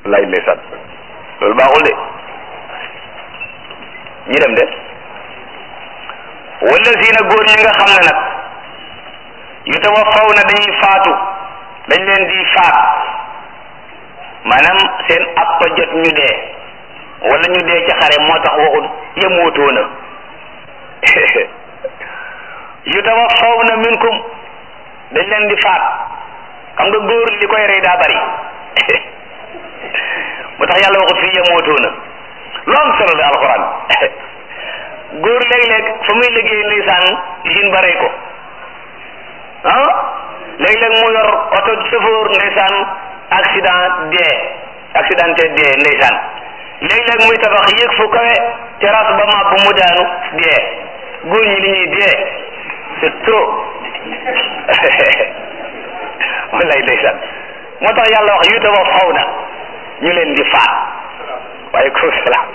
lay ndeysaan loolu baaxul de ñi dem de wala si na góor ñi nga xam ne nag yu tawaffaw na dañuy faatu dañ leen di faat maanaam seen appa jot ñu dee wala ñu dee ci xare moo tax waxul yemootoo na yu tawaffaw na minkum dañ leen di faat xam nga góor li koy rey daa bari moo tax yàlla waxut fii yemootoo na lu am solo la alxuraan góor léeg-léeg fa muy liggéey ndeysaan usine ba rey ko ah léeg-léeg mu yor oto chauffeur ndeysaan accident dee accidenté dee ndeysaan léeg-léeg muy tabax yéeg fu kawe terrasse ba màbb mu daanu dee góor ñi li ñuy dee c'est trop wallaay ndeysaan moo tax yàlla wax yu tawa faw na ñu leen di faat waaye ko salaam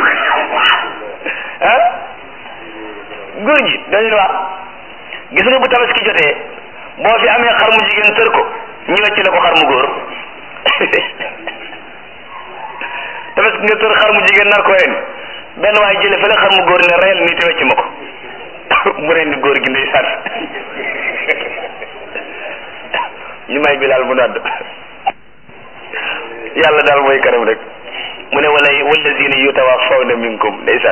ah góor ñi dañu wax gis nga bu tabaski jotee boo fi amee xar mu jigéen tër ko ñu wecc la ko xar mu góor tabaski nga tër xar mu jigéen nar ko ren benn waaye jële fële xar mu góor ne reyal nii te wecc ma ko mu ren ni góor gi ndeysaan ñu may bilaal mu nodd yàlla daal mooy kanam rek mu ne wala wallazina yutawaffawna minkum ndeysaan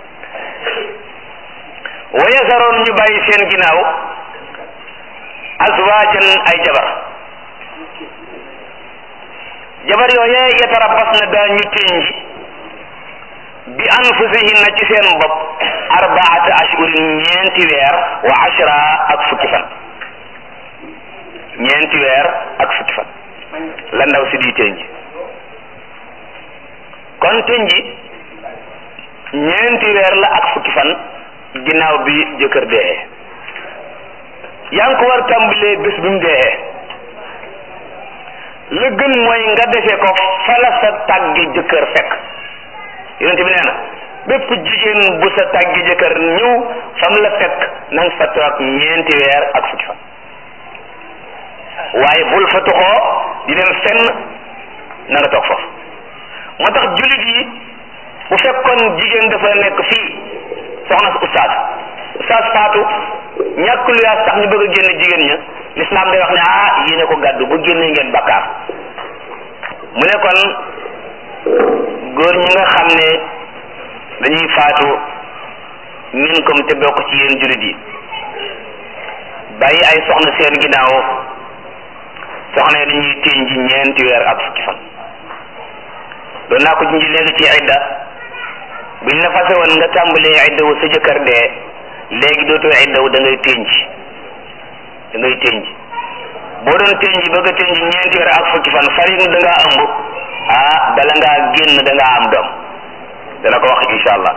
wa yasaroon ñu bàyyi seen ginnaaw azwaajan ay jabar jabar yooyee yatarabbas na daa ñu tënji bi anfusihinna ci seen bopp arbaata ashhurin ñeenti weer wa ashra ak fukki fan ñeenti weer ak fukki fan la ndaw si di tënji kon tënji ñeenti weer la ak fukki fan ginnaaw bi jëkkër dee yaa ngi ko war tàmbalee bés bi mu dee la gën mooy nga defee ko fala sa tàggi jëkkër fekk yonente bi nee na bépp jigéen bu sa tàggi jëkkër ñëw fam la fekk na nga fa toog ñeenti weer ak fukki fan waaye bul fa tuxoo di dem fenn na nga toog foofu moo tax jullit yi bu fekkoon jigéen dafa nekk fii soxna ustaas ustaas faatu ñàkk lu yaas tax ñu bëgg a génn jigéen ña lislaam day wax ne ah yéene ko gàddu bu génnee ngeen bakkaar mu ne kon góor ñi nga xam ne dañuy faatu min comme te bokk ci yéen jullit yi bàyyi ay soxna seen ginnaaw soxna yi dañuy téeñ ji ñeenti weer ak fukki fan doon naa ko junj léegi ci idda buñ la fase woon nga tàmbalee idda wu sa jëkkër dee léegi dootoo idda wu da ngay téeñ da ngay téeñ boo doon téeñ bëgg a téeñ ñeenti weer ak fukki fan farig da ngaa ëmb ah bala ngaa génn da ngaa am doom dana ko wax insha allah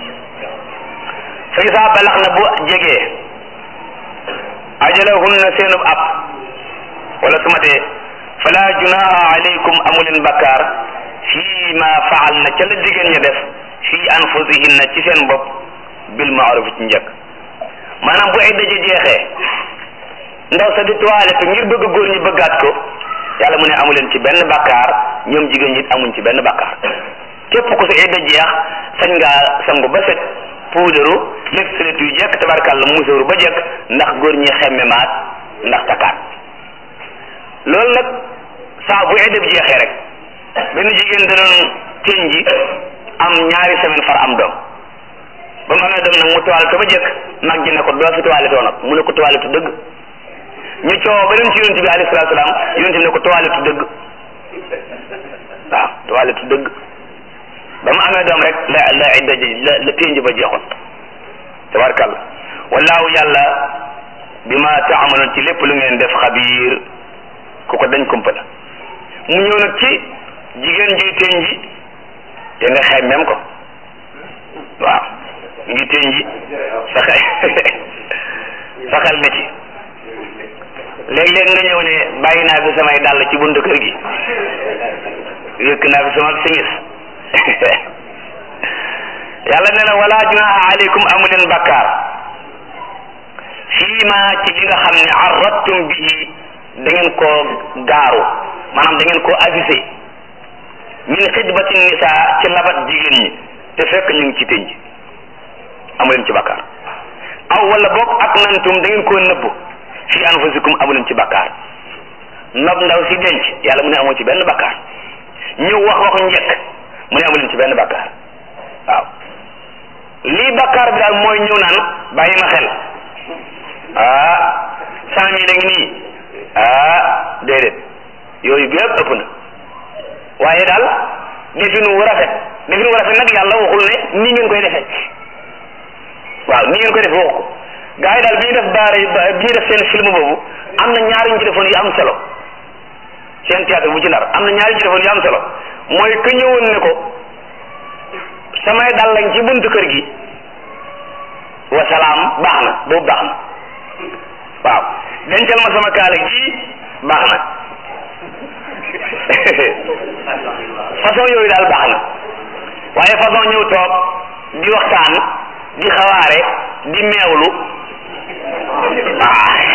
fa isaa balax na bu jegee ajalahunna seenub ab wala su matee fala junaha alaykum amuleen bakkaar fii ma faal na ca la jigéen ña def fii anfusihinna ci seen bopp bil maaruf ci njëkk maanaam bu ay daje jeexee ndaw sa di toilette ngir bëgg góor ñi bëggaat ko yàlla mu ne amuleen ci benn bakkaar ñoom jigéen ñi amuñ ci benn bakkaar képp ku sa idda jeex sañ ngaa sangu ba set puudaru lépp salet yu jekk tabarkàlla musóoru ba jekk ndax góor ñi xemme maat ndax takkaat loolu nag saa bu idda bi jeexee rek benn jigéen da doon teñ ji am ñaari semaine far am doom ba mu amee doom nag mu toilette ba jekk mag ji ne ko doo fi toilette nag mu ne ko toilette dëgg ñu coow ba dem ci yonent bi alayhi salaatu salaam yonent bi ne ko toilette dëgg waaw toilette dëgg ba mu amee doom rek la la idda ji la la ténj ba jeexoon tabarkàlla wallaahu yàlla bi ma taamaloon ci lépp lu ngeen def xabiir ku ko dañ kumpa la mu ñëw nag ci jigéen juy ténji te nga xemmem ko waaw ngi ténji sa xel sa xel ne ci léeg-léeg nga ñëw ne bàyyi naa fi samay dàll ci buntu kër gi yëkk naa fi sama simis yàlla nee na wala junaha aleykum amuleen bakkaar fii ma ci li nga xam ne arrattum bihi da ngeen koo gaaru maanaam da ngeen koo avisé min xidbati nisaa ci labat jigéen ñi te fekk ñu ngi ci tënj amuleen ci bakkaar aw wala boog ak nantum da ngeen koo nëbbu fi anfusikum amuleen ci bakkaar nob ndaw si denc yàlla mu ne amoo ci benn bakkaar ñëw wax waxu njëkk mu ne amuleen ci benn bakkaar waaw lii bakkaar bi daal mooy ñëw naan bàyyi ma xel ah cent mille a ngi nii ah déedéet yooyu bi yëpp ëpp na waaye daal definu wu rafet definu wu rafet nag yàlla waxul ne nii ngeen koy defee waaw nii ngeen koy defee wax ko gars yi daal bi ñu def baare bi ñu def seen film boobu am na ñaari ñu ci defoon yu am solo seen théâtre bu ci nar am na ñaari ñu ci defoon yu am solo mooy que ñëwoon ne ko samay dal lañ ci buntu kër gi wasalaam baax na boobu baax na waaw dencal ma sama kaala gi baax na façon yooyu daal baax na waaye façon ñëw toog di waxtaan di xawaare di meewlu ah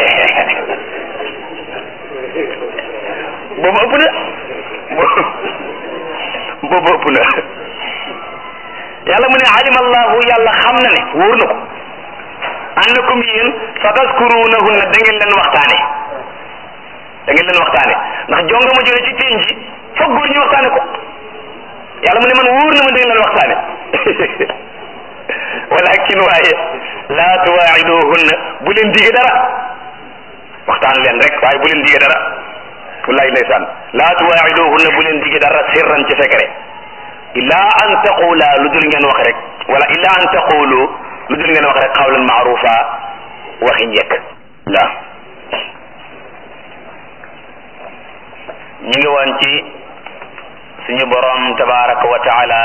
boobu ëpp na boobu ëpp na yàlla mu ne alima allahu yàlla xam na ne wóor na ko annakum yéen sa taskurunahunna da ngeen leen waxtaane da ngeen leen waxtaane ndax jonga ma jone ci teen ji foog góor ñu waxtaane ko yàlla mu ne man wóor na ma da ngeen leen waxtaane walakin waaye laa tuwaa'iduhunna bu leen dige dara waxtaan leen rek waaye bu leen dige dara wallahi ndeysaan laa tuwaa'iduhunna bu leen dige dara sirran ci secret illa an taqula lu dul ngeen wax rek wala illa an taqulu lu dul ngeen wax rek qawlan maarufa waxi njëkk la ñu ngi woon ci suñu borom tabaraka wa taala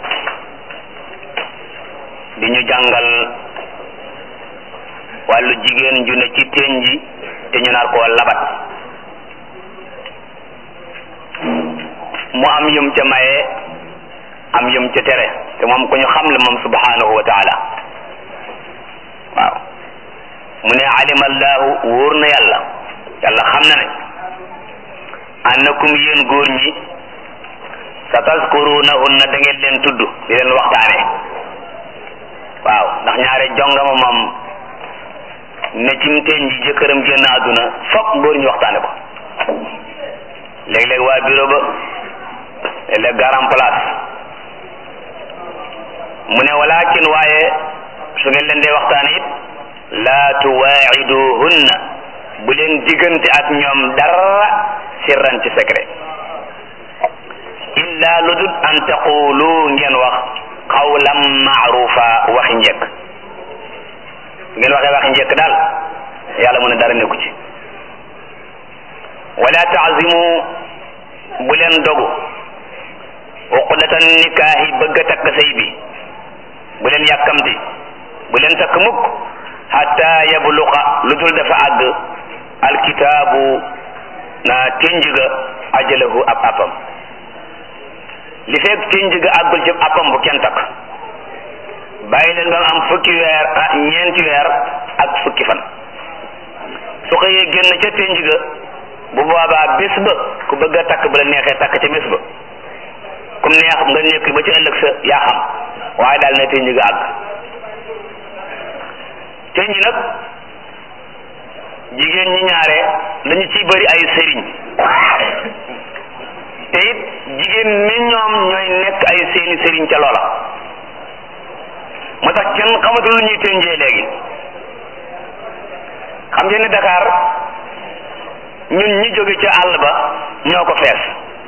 di ñu jàngal wàllu jigéen ju ne ci teen ji te ñu nar koo labat mu am yum ca maye am yum ca tere te moom ku ñu xam la moom subhanahu wa taala waaw mu ne alima allahu wóor na yàlla yàlla xam na ne annakum yéen góor ñi sa taskurunahunna da ngeen leen tudd di leen waxtaane waaw ndax ñaare jongama moom ne ci teen ji jëkkëram génn àdduna fokk góor ñu waxtaane ko léeg-léeg waa bureau ba léeg-léeg garan place mu ne walakin waaye su ngeen leen dee waxtaane it laa tuwaaciduhunna bu leen diggante ak ñoom dara sirran ci secret illa lu dul an taqulu ngeen wax qawlan maarufa waxi njëkk ngeen waxee waxi njëkk daal yàlla mu ne dara nekku ci wala taazimu bu leen dogu uqdatan nikaahi bëgg a takk sëy bi bu leen yàkkamti bu leen takk mukk hatta yabluqa lu dul dafa àgg alkitaabu na ténjga ajalahu ab appam li fekk ténjga àggul ci appam bu kenn takk bàyyi leen ba mu am fukki weer ah ñeenti weer ak fukki fan su xëyee génn ca ténjga bu boobaa bés ba ku bëgg a takk bu la neexee takk ca bés ba kum neex nga nekk ba ci ëllëg sa yaa xam waaye daal ne ténj ga àgg ténj nag jigéen ñi ñaare dañu ciy bëri ay sëriñ te it jigéen ni ñoom ñooy nekk ay seeni sëriñ ca loola moo tax kenn xamatul lu ñuy ténjee léegi xam ngeen ne Dakar ñun ñi jóge ca àll ba ñoo ko fees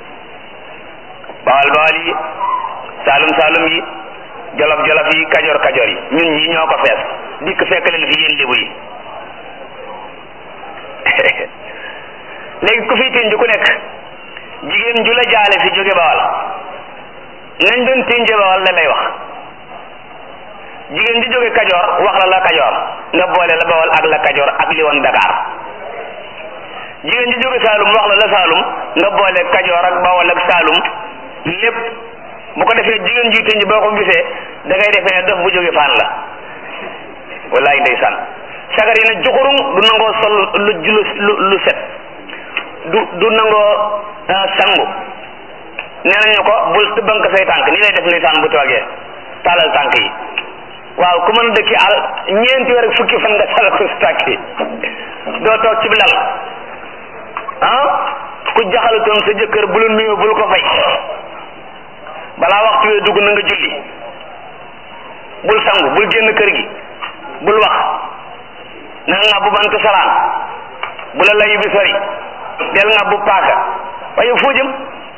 bawal bawal yi saalum saalum yi jolof jolof yi kajoor kajoor yi ñun ñi ñoo ko fees dikk fekk leen fi yéen lébu yi léegi ku fi tënj ku nekk jigéen ju la jaale fi jóge bawal nañ doon tënje bawal la lay wax jigéen ju jóge kajoor wax la la kajoor nga boole la bawal ak la kajoor ak li woon Dakar jigéen ju jóge Saalum wax la la Saalum nga boole kajoor ak bawal ak Saalum lépp bu ko defee jigéen ji tënj boo ko gisee da ngay defee ne dof bu jóge faan la wallaay ndeysaan sagar yi ne juxurung du nangoo sol lu lu lu set du du nangoo sangu nee nañu ko bul tëbank say tànk nii lay def ndeysaan bu toogee tàllal tànk yi waaw ku mën dëkki al ñeenti weer ak fukki fan nga tàllal ko sa tànk yi doo toog ci lal ah ku jaxalutoon sa jëkkër bu la nuyoo bul ko fay balaa waxtu wee dugg na nga julli bul sangu bul génn kër gi bul wax na nga bu bantu salaan bu la layu bi sori del nga bu paaka waaye foo jëm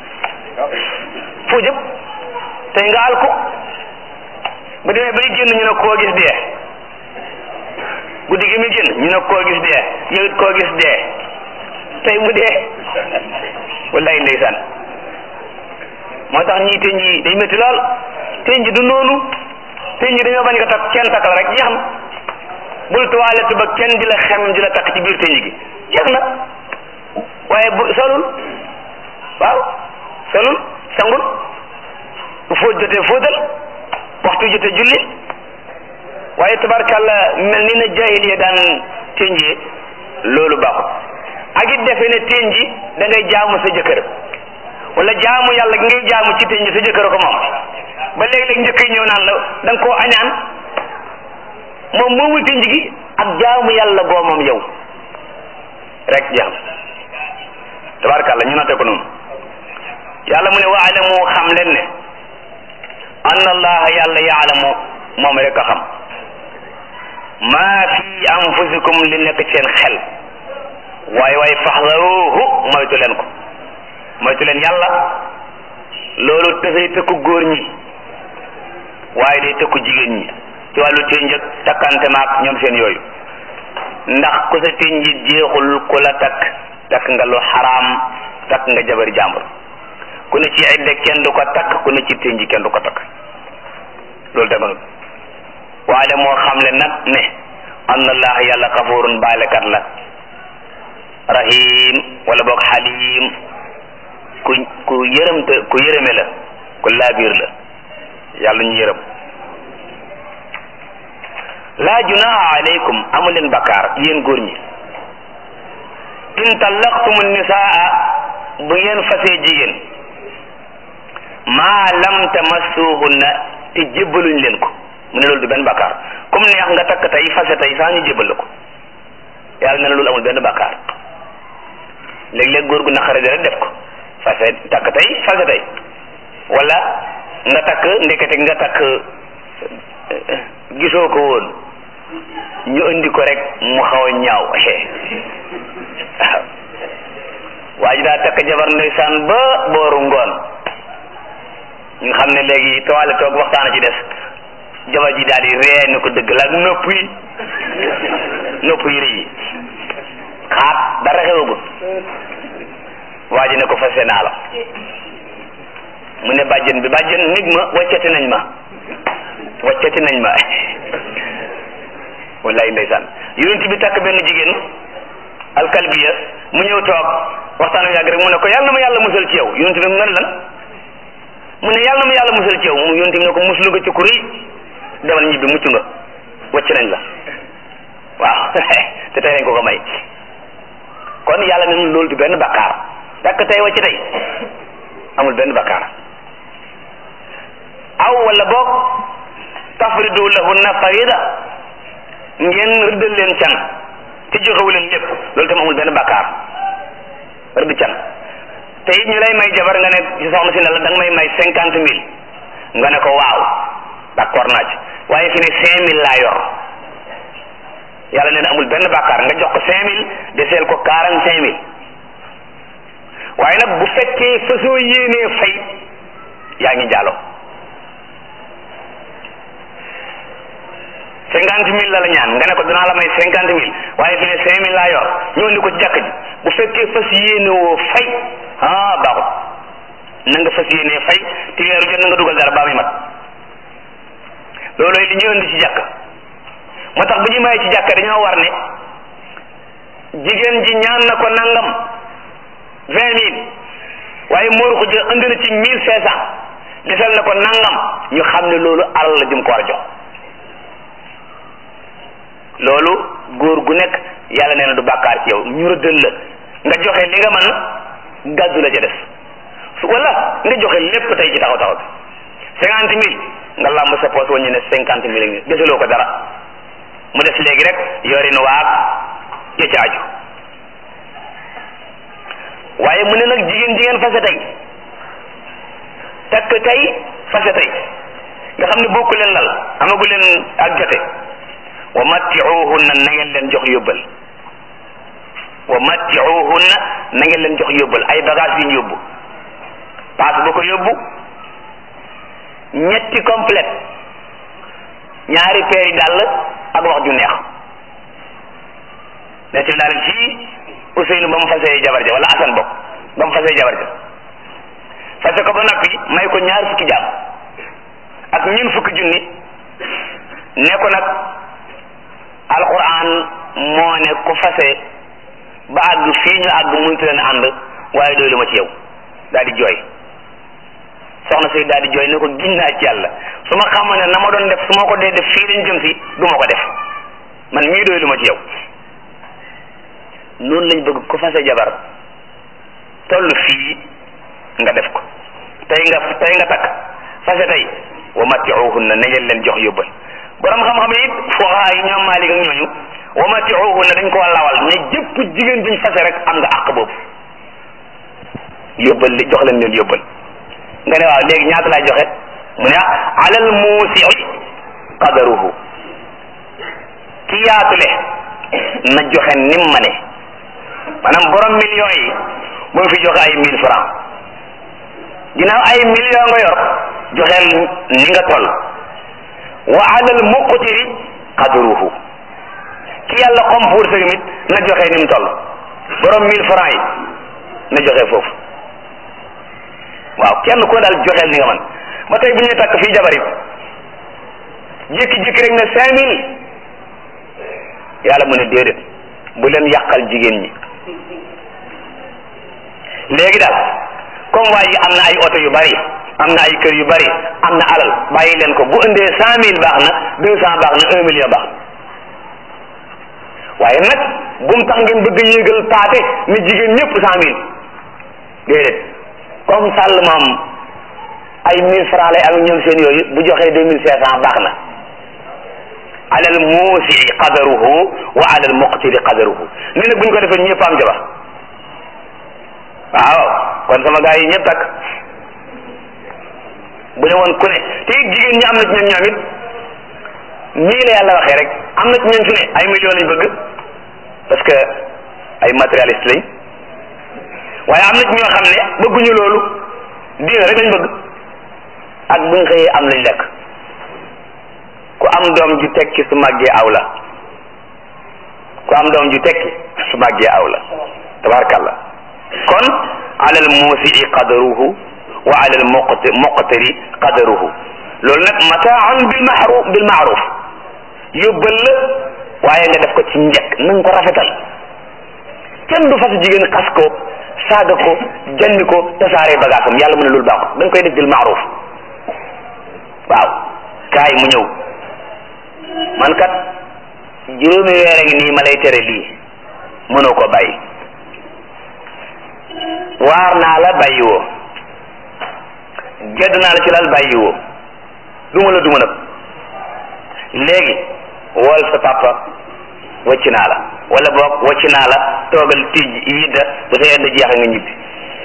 foo jëm tey nga al ko bu demee bay génn ñu ne koo gis dee guddi gi muy génn ñu ne koo gis dee yow it koo gis dee tey mu dee wallaay ndeysaan moo tax ñii teñ yi day métti lool teñ ji du noonu teñ ji dañoo bañ nga takk kenn takk la rek jeex na bul toilette ba kenn di la xem di la takk ci biir teñ gi jeex na waaye bu solul waaw solul sangul bu fóot jotee fóotal waxtu jotee julli waaye tabarkàlla mel ni na jaahil yi daan ténjee loolu baaxut ak it defe ne ténji da ngay jaamu sa jëkkër wala jaamu yàlla gi ngay jaamu ci ténji sa jëkkër ko moom ba léeg-léeg njëkk yi ñëw naan la da nga koo añaan moom moomul ténji gi ak jaamu yàlla goo moom yow rek jaam tabarkàlla ñu noté ko noonu yàlla mu ne waalamu xam leen ne anna allaha yàlla yaalamu moom rek a xam maa fi anfusikum li nekk seen xel waaye waaye faxdaruhu moytu leen ko moytu leen yàlla loolu dafay tëkku góor ñi waaye day tëkku jigéen ñi ci wàllu ténj ak takkante maak ñoom seen yooyu ndax ku sa ténj yi jeexul ku la takk takk nga lu xaraam takk nga jabari jàmbur ku ne ci idda kenn du ko takk ku ne ci ténj kenn du ko takk loolu daganul waaye moo xam le nag ne anna allah yàlla xafurun baalekat la rahim wala boog xalim ku ku yërëmte ku yërëme la ku laabiir la yàlla ñu yërëm laa junaha alaykum amu leen bakkaar yéen góor ñi in tallaqtumu nisaa bu ngeen fasee jigéen maa lam tamassuhunna te jébbaluñ leen ko mu ne loolu du benn bakkaar comme neex nga takk tey fase tey saa ñu jébbal la ko yàlla ne loolu amul benn bakkaar léeg-léeg góor gu naqare rek def ko fase takk tey fase tey wala nga takk ndekete nga takk gisoo ko woon ñu indi ko rek mu xaw a ñaaw waaw waa ji daa takk jabar ndeysaan ba booru ngoon ñu xam ne léegi toile toog waxtaan ci des jabar ji daal di ree ni ko dëgg la ak nopp yi nopp yi rëy yi xaat dara xewagul waa ji ne ko fase naa la mu ne bàjjen bi bàjjen nig ma waccati nañ ma waccati nañ ma wallaay ndeysaan yonent bi takk benn jigéen alkalbiya mu ñëw toog waxtaan yàgg rek mu ne ko yàlla na ma yàlla musal ci yow yonent bi nga ne lan mu ne yàlla na ma yàlla musal ci yow mu yonent bi ne ko muslu nga ci ku rëy demal ñibbi mucc nga wacc nañ la waaw te tey lañ ko ko may kon yàlla ne loolu du benn bakkaar takk tey wacc tey amul benn bakkaar aw wala boog tafridu lahunna farida ngeen rëddal leen can te joxewu leen lépp loolu tam amul benn bakkaar rëdd can te it ñu lay may jabar nga ne ci soxna si ne la da nga may may cinquante mille nga ne ko waaw d'accord naa ci waaye fi ne cinq mille laa yor yàlla nee na amul benn bakkaar nga jox ko cinq mille deseel ko quarante cinq mille waaye nag bu fekkee fasoo yéenee fay yaa ngi jaaloo cinquante mille la la ñaan nga ne ko dinaa la may cinquante mille waaye fi ne cinq mille laa yor ñëw ni ko ci jàkk ji bu fekkee fas yéene woo fay ah baaxut na nga fas yéenee fay te weeru jot na nga dugal dara baa muy mat loolooy li ñu indi ci jàkk moo tax bu ñu may ci jàkk dañoo war ne jigéen ji ñaan na ko nangam vingt mille waaye mooru ko jël indi na ci mille cinq cent desal na ko nangam ñu xam ne loolu alal la jëm ko war a jox loolu góor gu nekk yàlla nee na du bàkkaar ci yow ñu rëddal la nga joxe li nga mën gàddu la ca def su wala nga joxe lépp tey ci taxaw taxaw bi cinquante mille nga lamb sa poos wañu ne cinquante mille ngi desaloo ko dara mu des léegi rek yorin waag ya ci aju waaye mu ne nag jigéen jigéen fase tey takk tey fase tey nga xam ne bokku leen lal amagu leen ak jote wa mattiuhunna na ngeen leen jox yóbbal wa mattiuhunna na ngeen leen jox yóbbal ay bagage yu ñu yóbbu paas bu ko yóbbu ñetti complète ñaari peeri dàll ak wax ju neex netti daal fii Ousseynou ba mu fasee jabar ja wala Assane bokk ba mu fasee jabar ja fase ko ba noppi may ko ñaar fukki jaam ak ñun fukki junni ne ko nag alquran moo ne ku fase ba àgg fii ñu àgg mënut leen ànd waaye doy lu ma ci yow daal di jooy soxna si daal di jooy ne ko giñ naa ci yàlla su ma xamoon ne na ma doon def su ma ko dee def fii lañ jëm si du ma ko def man mii doy lu ma ci yow noonu lañ bëgg ku fase jabar toll fii nga def ko tey nga tey nga takk fase tey wa matiuhunna na ngeen leen jox yóbbal borom xam-xam yi it fuqaha yi ñoom Maalik ak ñooñu wa matiuhunna dañ ko lawal ne jëpp jigéen buñ fase rek am nga àq boobu yóbbal li jox leen leen yóbbal nga ne waaw léegi ñaata laay joxe mu ne alal muusi qadaruhu ki yaatule na joxe nim ma ne maanaam borom millions yi bu mu fi joxe ay mille francs ginnaaw ay millions nga yor joxeel ni nga toll wa alal muqtiri qadruhu ki yàlla xom pour sa mit na joxe ni mu toll borom mille francs yi na joxe foofu waaw kenn ko daal joxeel ni nga man ba tey bu ñuy takk fii jabar it jékki-jékki rek ne cinq mille yàlla mu ne déedéet bu leen yàqal jigéen ñi léegi daal comme waa ji am na ay oto yu bari am na ay kër yu bari am na alal bàyyi leen ko bu indee cent mille baax na deux cent baax na un million baax waaye nag bu mu tax ngeen bëgg yéegal paate ni jigéen ñëpp cent mille déedéet comme sàll moom ay mille francs lay am ñoom seen yooyu bu joxee deux mille cinq cent baax na alal muusi qadaruhu wa alal muqtiri qadaruhu nee na bu ñu ko defee ñëpp am jabar waaw kon sama gars yi ñëpp takk bu ne woon ku ne te it jigéen ñi am na ci ñoom ñoom it nii la yàlla waxee rek am na ci ñoom fi ne ay millions lañ bëgg parce que ay matérialiste lañ waaye am na ci ñoo xam ne bëgguñu loolu diina rek lañ bëgg ak buñ xëyee am lañ lekk ku am doom ju tekki su màggee aw la ku am doom ju tekki su màggee aw la tabarakallah kon alal muusi qadaruhu wa alal muqti muqtiri qadaruhu loolu nag mataaun bil maaruf bil maaruf yóbbal la waaye nga def ko ci njëkk na nga ko rafetal kenn du fas jigéen xas ko saaga ko janni ko tasaare bagaasam yàlla mu ne loolu baaxut da nga koy def bil maaruf waaw kaay mu ñëw man kat juróomi weer a ngi nii ma lay tere lii mënoo ko bàyyi waar naa la bàyyi woo gedd naa la ci lal bàyyi woo duma la duma nag léegi wool sa papa wacc naa la wala boog wacc naa la toogal tij yidda bu sa yedda jeex nga ñibbi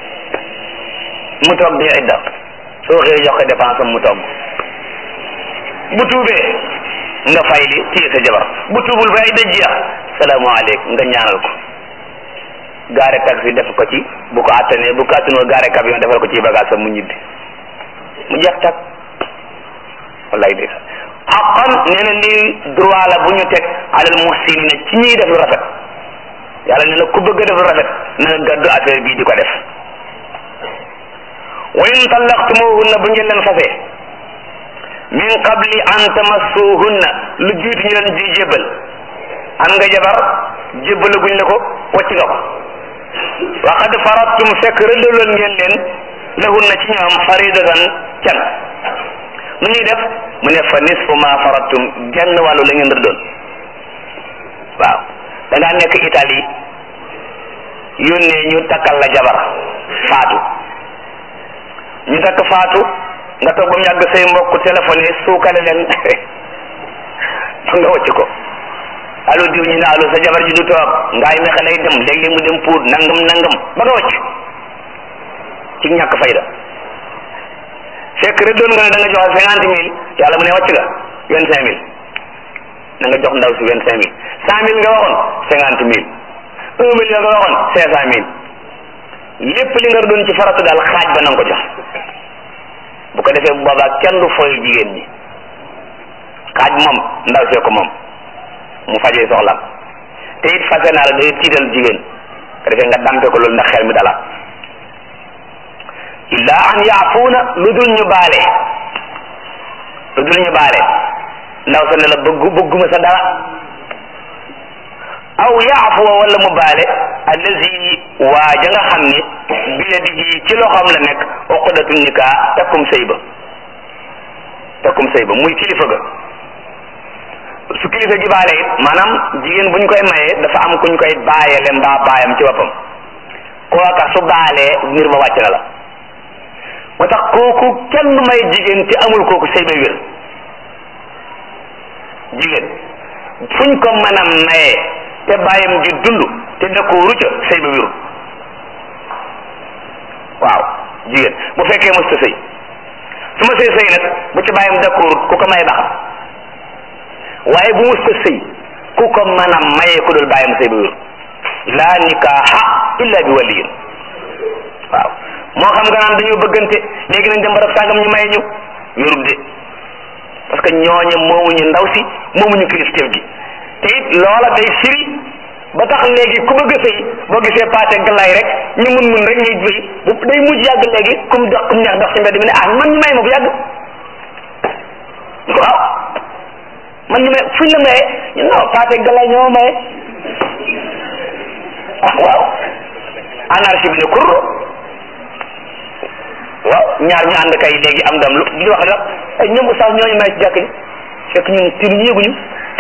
mu toog di idda soo xëyee jox ko dépense am mu togg bu tuubee nga fay li téye sa jabar bu tuubul ba idda jeex salaamaaleykum nga ñaanal ko gaare taxi def ko ci bu ko attanee bu ko attanoo gaare camion defal ko ci bagage am mu ñibbi mu jeex tak wallaay de xaqan nee na lii droit la bu ñu teg alal muhsinina ci ñuy def lu rafet yàlla nee na ku bëgg a def lu rafet na nga gàddu affaire bii di ko def wa in tallaqtumuhunna bu ngeen leen fasee min qabli an tamassuhunna lu jiitu ñu leen ji jébbal am nga jabar jébbalaguñ la ko wacc nga ko wa qad faradtum fekk rëddaloon ngeen leen lahunna ci ñoom faridatan can nu ñuy def mu ne fa nisfu ma faradtum genn wàllu la ngeen rëddoon waaw da ngaa nekk Italie yónnee ñu takkal la jabar faatu ñu takk faatu nga toog ba mu yàgg say mbokk téléphone yi suukale leen nga wacc ko allo diw ñu ne allo sa jabar ji du toog ngaay mexe lay dem léeg-léeg mu dem puut nangam nangam ba nga wacc ci ñàkk fayda fekk rek doon nga ne da nga joxe cinquante mille yàlla mu ne wàcc nga vingt cinq mille na nga jox ndaw si vingt cinq mille cent mille nga waxoon cinquante mille un million nga waxoon cinq cent mille lépp li nga doon ci faratu daal xaaj ba na nga ko jox bu ko defee bu boobaa kenn du fooy jigéen ñi xaaj moom ndaw see ko moom mu fajee soxlam te it fase naa la day tiital jigéen ko defee nga dampe ko loolu ndax xel mi dala illa an yaafuuna lu dul ñu baale lu dul ñu baale ndaw sa ne la bëggu bëgguma sa dara aw yaafuwa wala mu baale allazi waa ja nga xam ni biyadihi ci loxoom la nekk uqdatu nikaa takkum sëy ba takkum sëy ba muy kilifa ga su kilifa gi baale it maanaam jigéen buñ koy mayee dafa am kuñ koy baayale mbaa baayam ci boppam kooka su baalee mbir ma wàcc na la moo tax kooku kenn may jigéen te amul kooku sëy ba wér jigéen fuñ ko mën a mayee te bàyyam ji dund te dëkkooru ca sëy ba wérul waaw jigéen bu fekkee mos ta sëy su ma sëy sëy nag bu ci bàyyam dëkkoorut ku ko may baax waaye bu mos ta sëy ku ko mën a mayee ku dul bàyyam sëy ba wérul laa nikaaha illa bi waliyin waaw moo xam nga naan dañoo bëggante léegi nañ dem barab sàngam ñu may ñu wérul de parce que ñooñe moomuñu ndaw si moomuñu kilifteef gi te it loola day firi ba tax léegi ku bëgg a sëy boo gisee paate galaay rek ñu mun mun rek ngay sëy bu day mujj yàgg léegi kum dox kum neex dox ci mbedd mi ne ah man ñu may ma bu yàgg waaw man ñu may fuñ la maye ñu non paate galaay ñoo maye ah waaw anarchie bi ne kur waaw ñaar ñu ànd kay léegi am dam lu di wax rek ay ñoom oustaz ñooñu may ci jàkk yi fekk ñun tiruñu yëguñu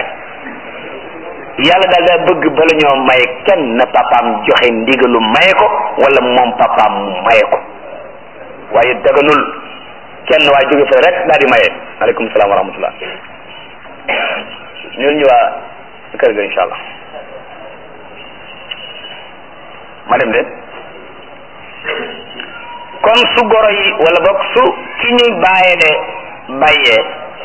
yàlla daal daa bëgg bala ñoo maye kenn na papaam joxe ndigalu maye ko wala moom papaam mu maye ko waaye daganul kenn waa jóge fa rek daal di maye aleykum salaam wa rahmatullah ñun ñu waa kër ga insha allah ma dem de kon su goro yi wala boog su ki ñuy bàyyele bàyyee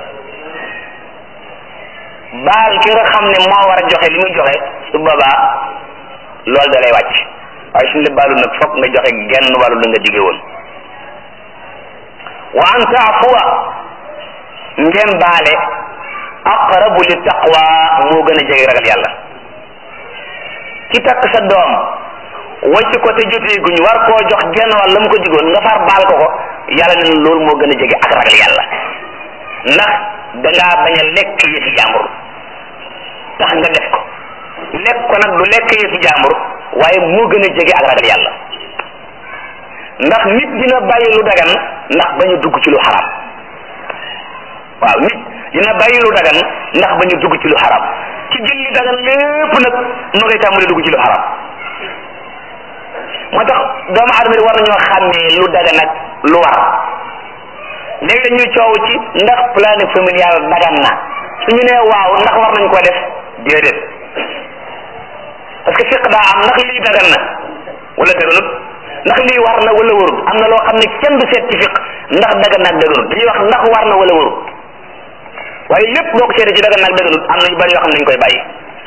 baal ki nga xam ne moo war a joxe li muy joxe su boobaa loolu da lay wàcc waaye suñu la baalu nag foog nga joxe genn wàllu la nga dige woon wa an taafuwa ngeen baale aqrabu li taqwa moo gën a jege ragal yàlla ki takk sa doom wacc ko te jotee guñ war koo jox genn wàll la mu ko digoon nga far baal ko ko yàlla ne loolu moo gën a jege ak ragal yàlla ndax dangaa bañ a lekk yëfi jàmbur tax nga def ko lekk ko nag du lekk yëfi jàmbur waaye moo gën a jege ak ragal yàlla ndax nit dina bàyyi lu dagan ndax bañ a dugg ci lu xaram waaw nit dina bàyyi lu dagan ndax bañ a dugg ci lu xaram ci jël li dagan lépp nag moo ngay tàmbali dugg ci lu xaram moo tax doomu aadama yi war nañoo xàmmee lu dagan ak lu war léegi dañuy coow ci ndax planning familial dagan na suñu nee waaw ndax war nañ ko def déedéet parce que fiq daa am ndax lii dagan na wala daganut ndax lii war na wala warut am na loo xam ne kenn du seet ci fiq ndax dagan na ak daganut dañuy wax ndax war na wala warut waaye lépp boo ko seetee ci dagan na ak daganut am na yu bari yoo xam ne dañ koy bàyyi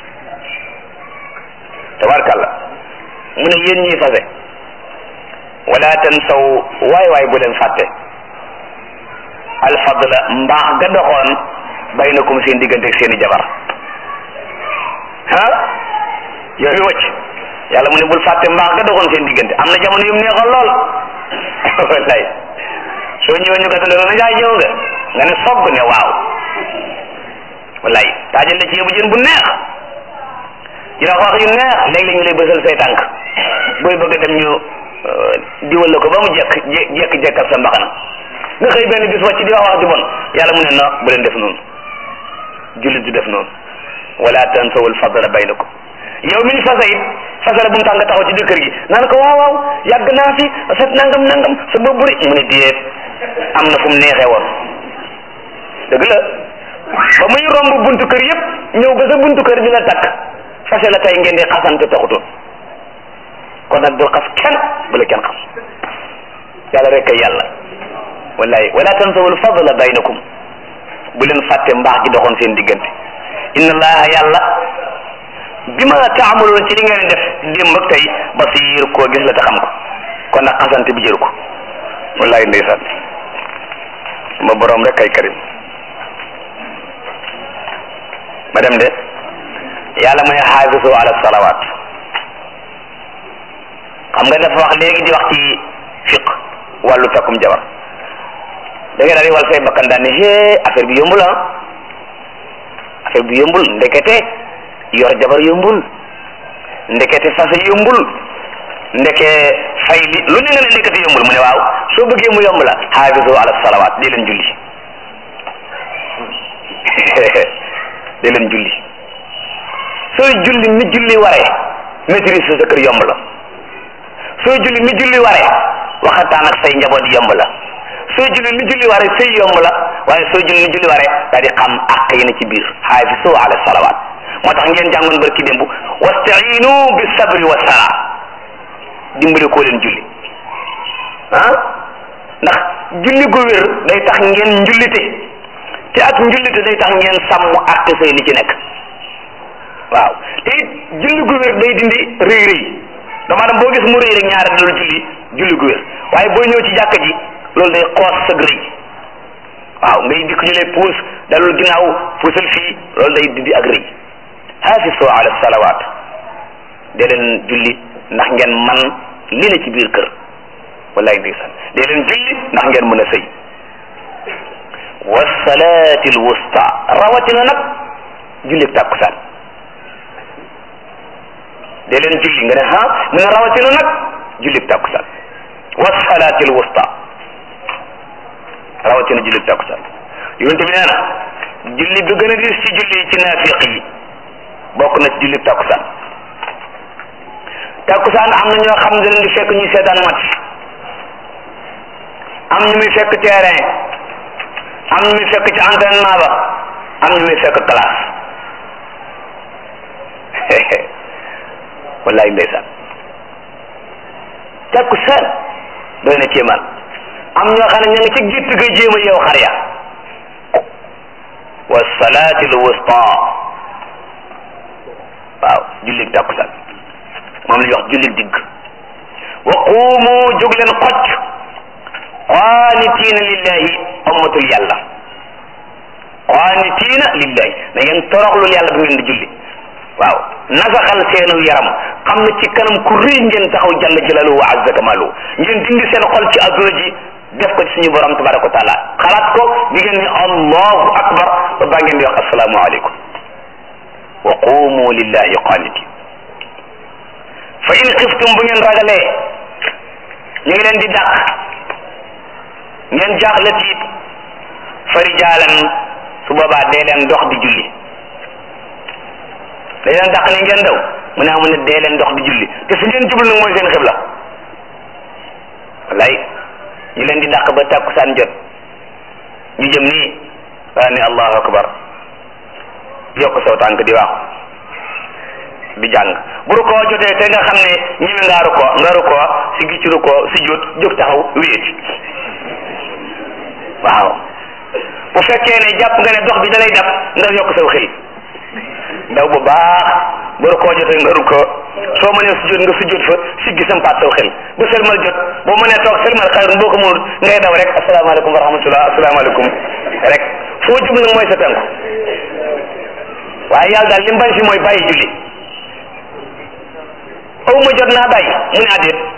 tabarkàlla mu ne yéen ñiy fase wala tansaw waay waay bu leen fàtte alfadla mbaax ga doxoon baynakum seen diggante ak seeni jabar ah yow mi wacc yàlla mu ne bul fàtte mbaax ga doxoon seen diggante am na jamono yum neexoon lool wallaay soo ñëwee ñu gàttal na jaay ñëw nga nga ne sogg ne waaw wallaay taajal la ci yóbbu jën bu neex dina wax yu neex léeg-léeg ñu lay bësal say tànk booy bëgg a dem ñu diwal la ko ba mu jekk jekk jekkal sa mbaxana nga xëy benn bis wàcc di wax wax ju bon yàlla mu ne na bu leen def noonu jullit du def noonu wala tansawul fadla baynakum yow mi fase it fasale bu mu tax nga taxaw ci biir kër gi naan ko waaw waaw yàgg naa fi set nangam nangam sa bopp bëri mu ne déet am na fu mu neexee woon dëgg la ba muy romb buntu kër yëpp ñëw ba sa buntu kër di la takk fase la tey ngeen di xasante taxutoon kon nag bul xas kenn bu la kenn xas yàlla rek kay yàlla wallahi wala tansawul fadla baynakum bu leen fàtte mbaax gi doxoon seen diggante inna allaha yàlla bi ma taamaloon ci li ngeen def démb ak tey basir koo gis la te xam ko kon nag xasante bi jëru ko wallahi ndeysaan ma borom rek kay karim ma dem de yàlla mooy xaafisu ala salawaat xam nga dafa wax léegi di wax ci fiq wàllu takkum jabar da ngay daal di wal say bakkan daan ne hee affaire bi yombul ah affaire bi yombul ndekete yor jabar yombul ndekete fase yombul ndeke fay li lu ne nga ne ndekete yombul mu ne waaw soo bëggee mu yomb la xaafisu ala salawaat di leen julli di leen julli sooy julli ni julli waree maîtrise sa kër yomb la sooy julli ni julli waree waxataan ak say njaboot yomb la sooy julli ni julli waree sëy yomb la waaye sooy julli ni julli waree daal di xam àq yi na ci biir xaafisu ala salawaat moo tax ngeen jàngoon barki démb wastainu bi sabri wa sala dimbali koo leen julli ah ndax julli gu wér day tax ngeen njullite te ak njullite day tax ngeen sàmm àq say li ci nekk waaw te it julli gu wér day dindi rëy rëy dama dem boo gis mu rëy rek ñaare loolu julli julli gu wér waaye boo ñëw ci jàkka ji loolu day xoos sag rëy waaw ngay dikk ñu lay puus dalul ginnaaw puusal fii loolu day dindi ak rëy hafisu ala salawaat de leen julli ndax ngeen man li ne ci biir kër wallaay ndeysaan de leen julli ndax ngeen mën a sëy wasalaati alwusta rawatina nag julli tàkkusaan de leen julli nga ne ha mu ne rawatina nag julli tàkkusaan wasalaati alwusta rawatina julli tàkkusaan yonente bi nee na julli bi gën a dis ci julli ci naafiq yi bokk na ci julli tàkkusaan tàkkusaan am na ñoo xam ne leen di fekk ñuy seetaan match am ñu muy fekk terrain am ñu muy fekk ci entraînement ba am ñu muy fekk classe wallaay ndeysaan tàkkusaan doy na kéemaan am ñoo xam ne ña ngi ci gitt ga jéem a yeew xar ya wa salaati l wusta waaw jullit tàkkusaan moom la ñuy wax jullit digg wa quumu jóg leen xocc qaanitiina lillahi ummatul yàlla qaanitiina lillahi da ngeen toroxlul yàlla bu ngeen di julli waaw nasaxal seenu yaram xam ne ci kanam ku rëy ngeen taxaw jalla jalaaluhu wa azza kamaaluhu ngeen dindi seen xol ci adduna ji def ko ci suñu borom tabaraka wa taala xalaat ko di ngeen ni allahu akbar ba baa ngeen di wax assalaamu aleykum wa qumu lillahi qaanitin fa in xiftum bu ngeen ragalee ñu ngi leen di dàq ngeen jaaxle tiit fa rijaalan su boobaa dee leen dox di julli dañ leen dàq ne ngeen daw mu ne amu ne dee leen dox di julli te fi ngeen jublu nag mooy seen xibla wallaay ñu leen di dàq ba tàkkusaan jot ñu jëm nii waa ne allahu akbar yokk saw tànk di waaxu di jàng bu rukkoo jotee te nga xam ne ñeme ngaa rukkoo nga rukkoo si gi ci rukkoo si jot jóg taxaw wéet waaw bu fekkee ne jàpp nga ne dox bi dalay dab nga yokk saw xel ndaw bu baax bu rukkoo jotee nga rukkoo soo mënee sujjóot nga sujjóot fa siggi sampaat saw xel bu sëlmal jot boo mënee toog sëlmal xayru boo ko mënul ngay daw rek asalaamaaleykum wa rahmatullah asalaamaaleykum rek foo jub nag mooy sa tànku waaye yàlla daal li mu bañ fi mooy bàyyi julli aw ma jot naa bàyyi mu ne adéet